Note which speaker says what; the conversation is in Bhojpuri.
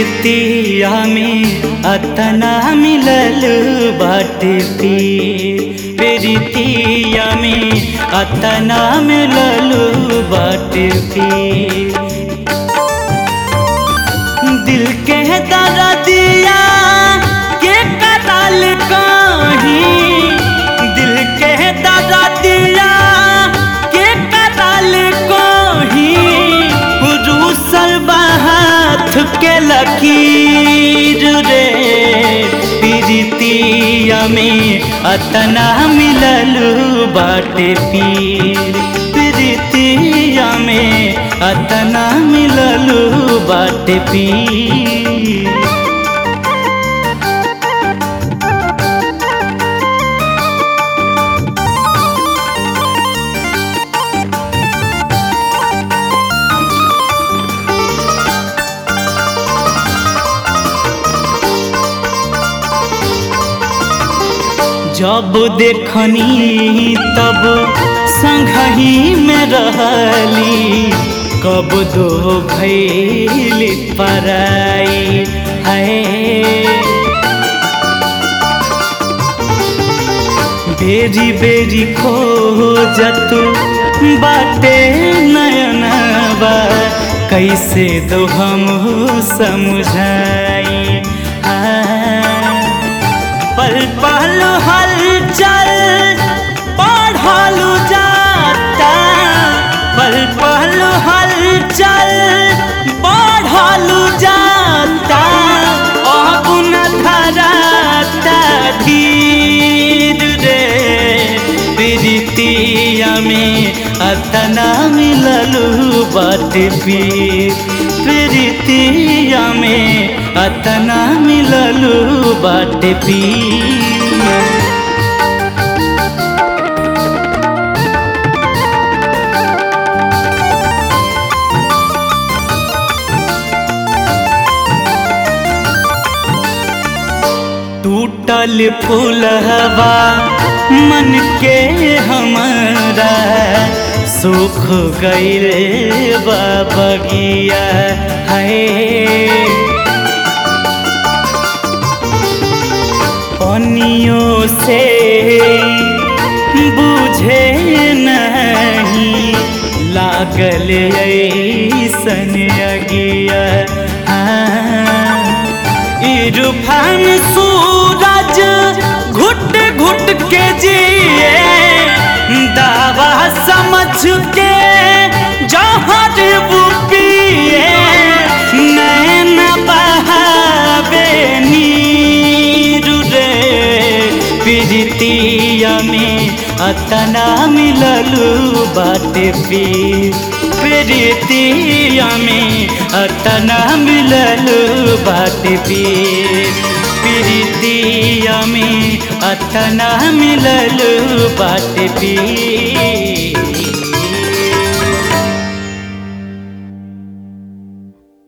Speaker 1: प्रीतिया में अतना मिलल बाटे पीर प्रीतिया में अतना मिलल बाटे पीर दिल के दर्दिया के कतल कहीं दिल के दर्दिया के कतल कहीं रूसल बात के लकीर रे प्रीतिया में अतना मिलल बाटे पीर प्रीतिया में अतना मिलल बाटे पीर जब देखनी तब संगही में रहली कब दो भैली पराई है बेरी बेरी खोजत बाटे नयनबा कैसे दो हम समझाई हाँ पल पल हलचल पढ़लू जाता पल पल हलचल पढ़लू जाता अब न धराता धीर रे प्रीतिया में अतना मिललू बाटे पीर प्रीतिया में अतना मिललू बाटे पीर टूटल फूलहवा मन के हमारा सुख गईल बगिया है पनियों से बुझे नहीं लागल ऐसन अगिया हाँ इरफान सूरज घुट घुट के जिए दावा समझ के जहर वो पिए नैन बहावे नीर रे प्रीतिया में अतना मिललू बाटे पीर प्रीतिया में अतना मिललू बाटे पीर प्रीतिया में अतना मिललू बाटे पीर